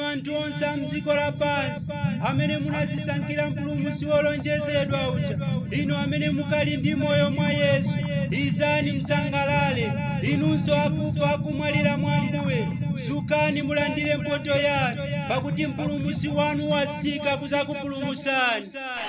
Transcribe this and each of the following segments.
anthu onse a mdziko lapansi amene munazisankhira mpulumutsi wolonjezedwa uja inu amene mukali ndi moyo mwa yesu izani msangalale inunso akufa akumwalira mwa ambuye zukani mulandire mphotho yanu pakuti mpulumutsi wanu watsika kuzakupulumutsani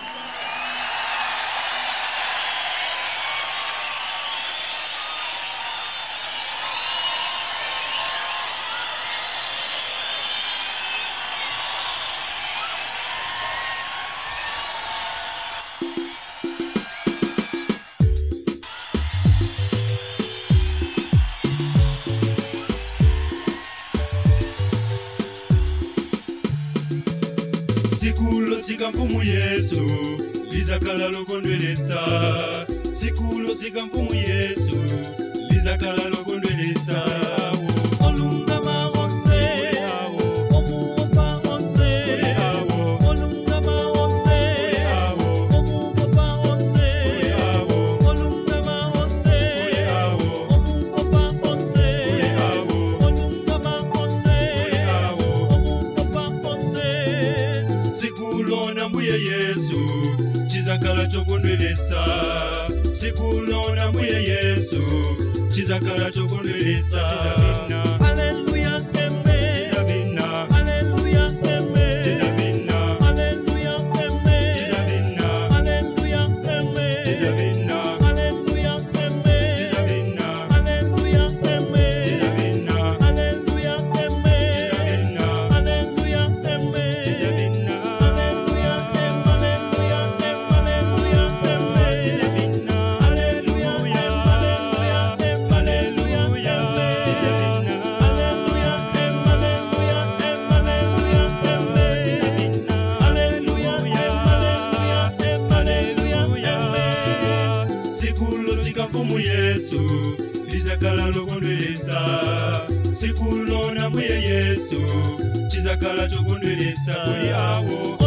sikulo sika mfumu yesu lizakhala lokondweletsa sikulo sika mfumu yesu lizakhala lokondweletsa olungama onse omuwopa onse olungama onse omuwopa onse olungama onse omuwopa onse olungama onse omuwopa onse sikulo na mbuye yesu chizakhala chokondweletsa sikulo na mbuye yesu chizakhala chokondweletsa Hallelujah, amen. Chizabina, Hallelujah, amen. chizabina, Hallelujah, amen. chizabina, Hallelujah, amen. chizabina, Hallelujah, amen. chizabina, Hallelujah, amen. chizabina, Hallelujah, amen. chizabina, Hallelujah, amen. chizabina, Hallelujah, amen. Hallelujah, amen. Hallelujah, amen. Hallelujah, amen. Hallelujah, amen. Hallelujah, amen. Hallelujah, amen. Hallelujah, amen. Hallelujah, amen. Hallelujah, amen. sikulo sika mfumu yesu lizakhala lokondweletsa sikulo na mbuye yesu chizakhala chokondweletsa kuli awo